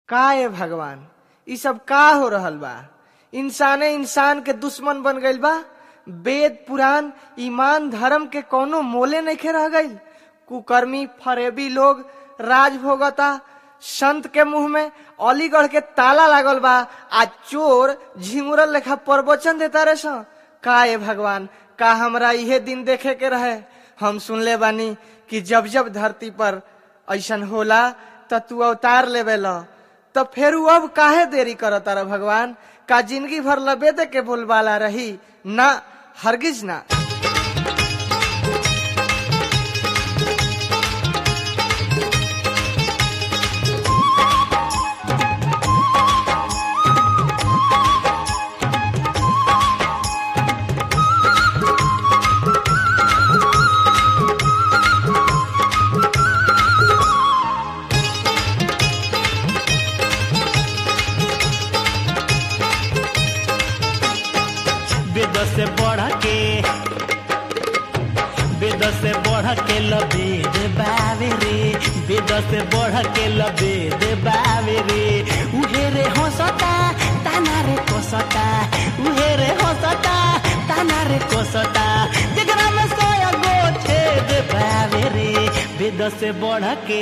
का ए भगवान ई सब का हो रहल बा इंसाने इंसान के दुश्मन बन गइल बा वेद पुराण ईमान धर्म के कोनो मोले नइखे रह गइल कुकर्मी फरेबी लोग राज भोगता संत के मुंह में अलीगढ़ के ताला लागल बा आ चोर झिंगुरल लेखा प्रवचन देता रे सन। का ए भगवान का हमरा इहे दिन देखे के रहे हम सुनले बानी कि जब जब धरती पर ऐसन होला त तू अवतार लेवे ल त फिर अब काहे देरी करता रह भगवान का जिंदगी भर लबेदे के बोलबाला रही ना हरगिज ना वेद से बढ़ के वेद से बढ़ के लबेद बावे रे वेद से बढ़ के लबेद बावे रे उहे रे हंसता ताना रे कोसता उहे रे हंसता ताना रे कोसता जगरा में सोया गो छेद बावे रे वेद से बढ़ के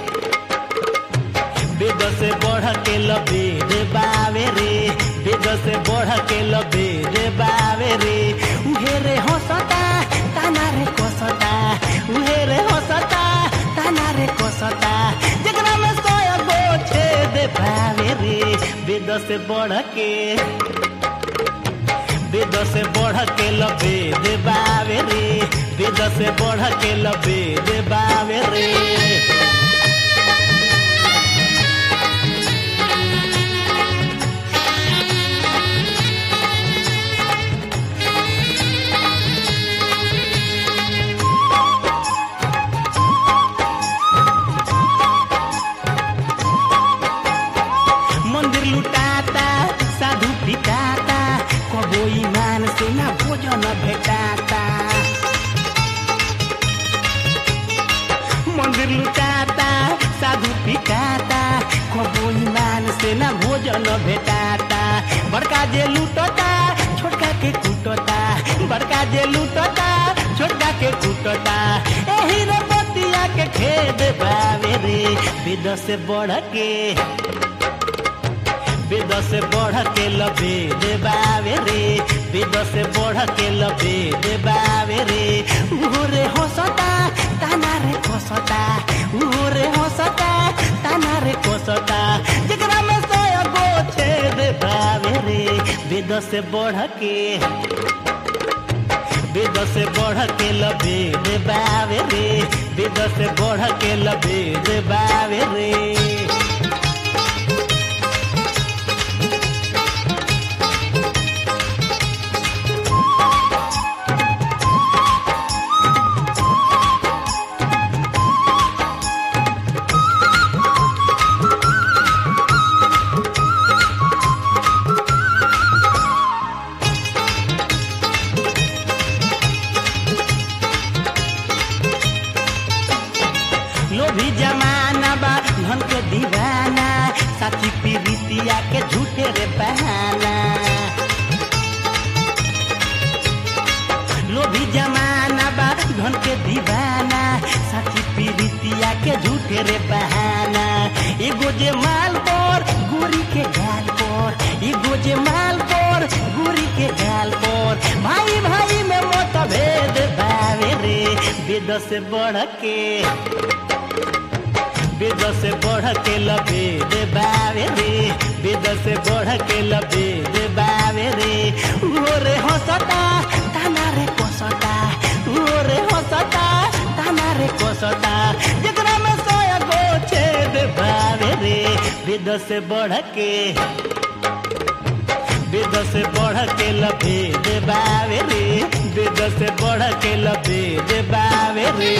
वेद से बढ़ के लबेद बावे रे वेद से बढ़ के लबेद बावे रे उहे रे हंसता ताना रे कोसता उहे रे हंसता ताना रे कोसता जगरा में सोया गो छेद बावे रे वेद से बढ़ के वेद से बढ़ के लबेद बावे रे वेद से बढ़ के लबेद बावे रे मंदिर लुटाता साधु पिटाता कबो ईमान से ना भोजन भेटाता मंदिर लुटाता साधु पिटाता कबो ईमान से ना भोजन भेटाता बड़का जे लूटता छोटका के कूटता बड़का जे लूटता छोटका के कूटता एही रे बतिया के खेद बावे रे विद से बढ़ के वेद से बढ़ के लबे देबावे रे वेद से बढ़ के लबे देबावे रे उहोरे हंसता ताना रे कोसता उहोरे हंसता ताना रे कोसता जकरा में सोया गो छेद बावे रे वेद से बढ़ के वेद से बढ़ के लबे देबावे रे वेद से बढ़ के लबे देबावे रे लोभी जमाना बा धन के दीवाना साथी पीरितिया के झूठे रे बहाना लोभी जमाना बा धन के दीवाना साथी पीरितिया के झूठे रे बहाना एगो जे माल पर गोरी के गाल पर एगो जे माल पर गोरी के गाल पर भाई भाई में मतभेद बावे रे वेद से बढ़ के वेद से बढ़ के लबे दे बावे रे वेद से बढ़ के लबे दे बावे रे ओरे हंसता ताना रे कोसता ओरे हंसता ताना रे कोसता जकरा में सोया गो छेद बावे रे वेद से बढ़ के वेद से बढ़ के लबे दे बावे रे वेद से बढ़ के लबे दे बावे रे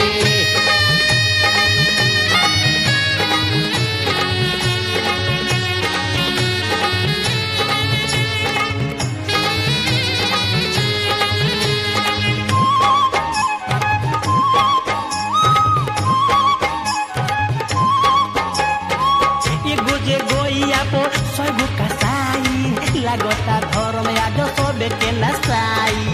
एगो जे गोई गोइया पो सैगो कसाई लागता धर्म आज सबे के नसाई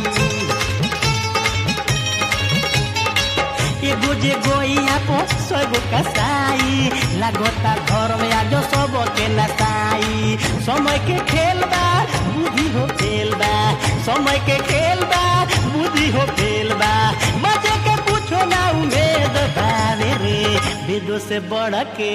एगो जे गोइया पो सैगो कसाई लागता धर्म आज सब के नसाई समय के खेल बा बुद्धि हो खेल बा समय के खेल बा बुद्धि हो खेल बा मजे के कुछो ना उम्मीद बावे रे विदो से बढ़ के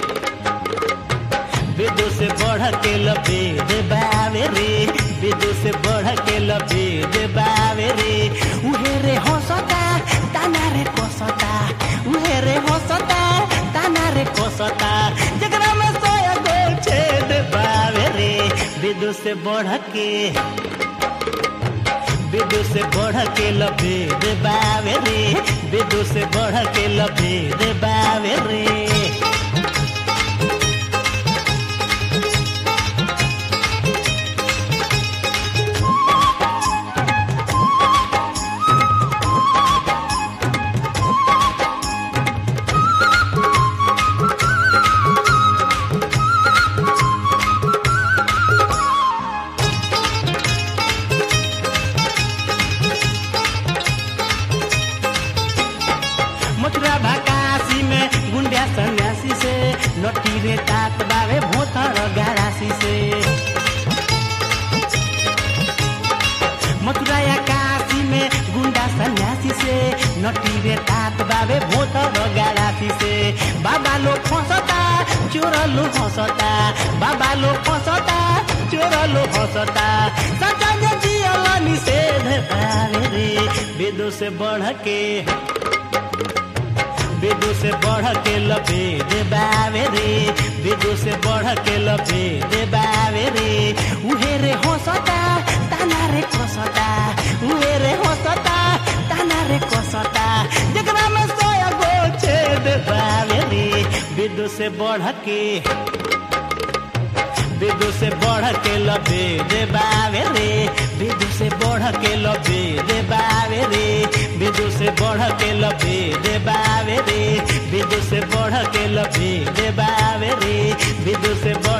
विदो से बढ़ के लबेद बावे रे विदो से बढ़ के लबेद बावे रे उहे रे हंसता ताना रे कसता उहे रे हंसता ताना रे कसता जकरा में सोया गो छेद बावे रे विदो से बढ़ के विदु से बढ़ के लबेद बावे रे विदु से बढ़ के लबेद बावे रे मथुरा भकासी में गुंडिया सन्यासी से नटी रे तात बावे भोतर गारासी से मथुरा या काशी में गुंडा सन्यासी से नटी रे तात बावे भोतर गारासी से बाबा लोग फंसता चोर लोग हंसता बाबा लोग फंसता चोर लोग हंसता सचा जे जियल निषेध बावे रे वेदों से बढ़ के विदु से बढ़ के लपेट बावे रे विदु से बढ़ के लपेट बावे रे उहे रे हंसता ताना रे कसता उहे रे हंसता ताना रे कसता जकरा में सोया गो छेद बावे रे विदु से बढ़ के विदु से बढ़ के लपेट बावे रे विदु से बढ़ के लपेट बावे रे विदु से बढ़ के लपेट बावे रे विदु से बढ़ के लपेट बावे रे विदु से बढ़